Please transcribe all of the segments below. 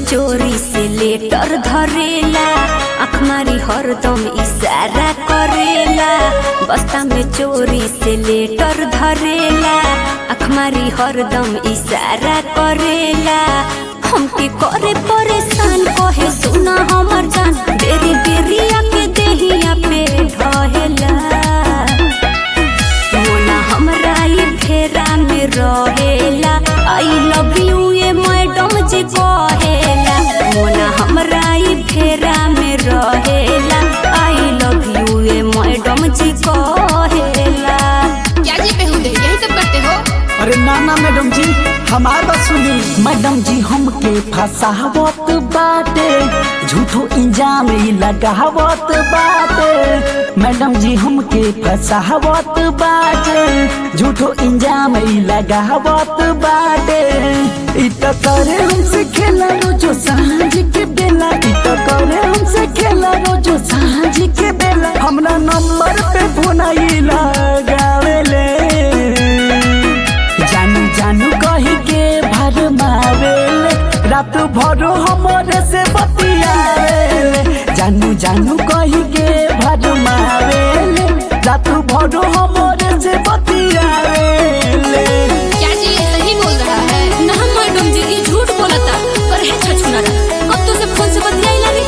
चोरी से लेटर धरेला आँख मारी हरदम इशारा करेला बस्ता में चोरी से लेटर धरेला आँख मारी हरदम इशारा करेला हमके करे परेशान कहे सुना हमर जान बेरी बेरी आके देहिया पे ढहेला मोना हमरा ई फेरा में रहेला आई लव यू ए मैडम जी कहेला मोना हमरा ई फेरा में रहेला आई लव यू ए मैडम जी कहेला क्या जी बेहुदे यही सब करते हो अरे ना ना मैडम जी हमार बात सुनी मैडम जी हमके फसावत बाटे झूठो इंजाम ही लगावत बाटे मैडम जी हमके फसावत बाटे झूठो इंजाम ही लगावत बाटे इ त करे हमसे खेला रोजो सांझ के बेला इ त करे हमसे खेला रोजो सांझ के बेला हमरा नंबर पे फोन आई लगावेले जानू जानू कही के भर मावेले रात भर हमरे से बतियावेले जानू जानू कही के भर मावेले रात भर हमरे से बतियावेले क्या जी ये सही बोल रहा है ना मैडम जी ये झूठ बोलता पर है छछुनारा कब तो से फोन से बतियाइला रे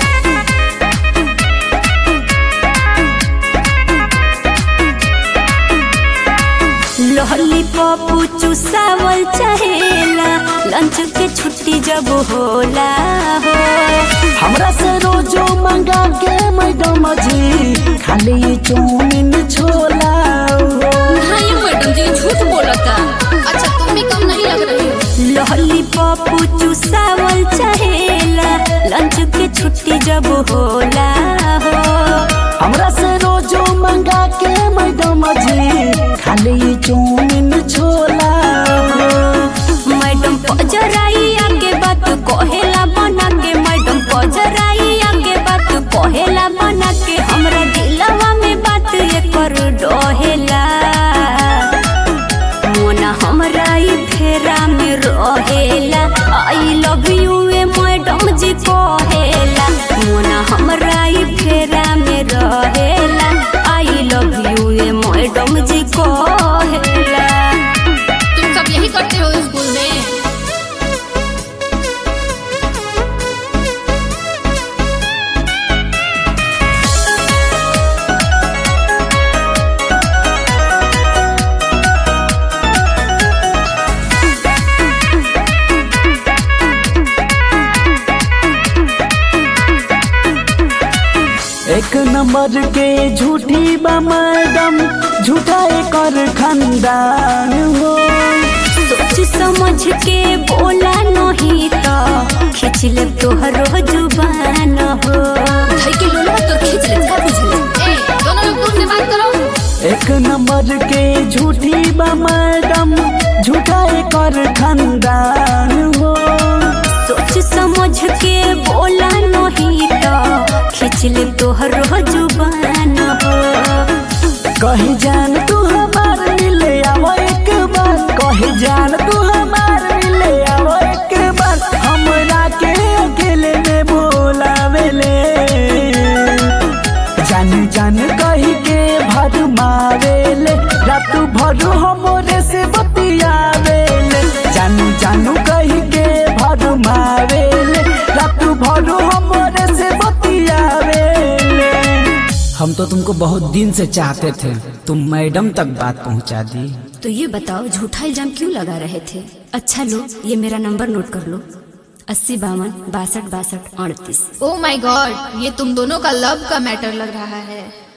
लॉलीपॉप चुसावल चाहेला लंच के छुट्टी जब होला हो हमरा से रोजो मंगा के मैडम जी खाली चौमिन छोला हो। हाँ ये मैडम जी झूठ बोलता अच्छा तुम भी कम नहीं लग रही हो लॉलीपॉप चुसावल चाहेला लंच के छुट्टी जब होला हो हमरा से रोजो मंगा के मैडम जी खाली चौमिन छोला हो। मैडम पजराई आगे बात कहेला बना के मैडम पजराई आगे बात कहेला बना के हमरा दिलवा में बात ये कर डहेला मोना हमरा ई फेरा में रहेला आई लव यू ए मैडम जी कहेला मोना हमरा ई फेरा में रहेला आई लव यू ए मैडम जी कहेला तुम सब यही करते हो स्कूल में एक नंबर के झूठी बा मैडम झूठा कर खानदान हो सोच समझ के बोला नहीं तो खींच ले तोहरो जुबान हो भाई के लोला तो खींच ले का बुझले ए दोनों लोग दूर से बात करो एक नंबर के झूठी बा मैडम झूठा कर खानदान हो सोच समझ के बोला नहीं तो खींच ले तोहरो जुबान हो कही जान तू हमार मिले आवो एक बार कही जान तू हमार मिले आवो एक बार हमरा के अकेले में बोलावेले जान जान कही के भर मावेले रात भर हमरे से बतियावेले जानू जानू कही के भर मावेले रात भर हमरे से बतियावेले हम तो तुमको बहुत दिन से चाहते थे तुम मैडम तक बात पहुंचा दी तो ये बताओ झूठा इल्जाम क्यों लगा रहे थे अच्छा लो ये मेरा नंबर नोट कर लो अस्सी बावन बासठ बासठ अड़तीस ओ माय गॉड ये तुम दोनों का लव का मैटर लग रहा है